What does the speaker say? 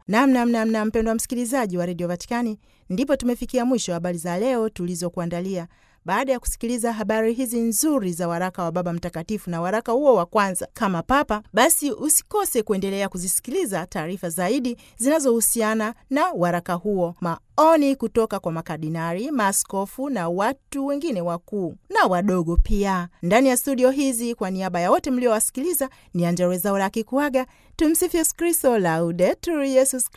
Namnamnamna mpendwa msikilizaji wa redio Vatikani, ndipo tumefikia mwisho wa habari za leo tulizokuandalia. Baada ya kusikiliza habari hizi nzuri za waraka wa Baba Mtakatifu na waraka huo wa kwanza kama Papa, basi usikose kuendelea kuzisikiliza taarifa zaidi zinazohusiana na waraka huo, maoni kutoka kwa makardinari, maaskofu na watu wengine wakuu na wadogo pia ndani ya studio hizi. Kwa niaba ya wote mliowasikiliza, ni Angella Rwezaura akikuaga. Tumsifu Yesu Kristo, Laudetur Yesus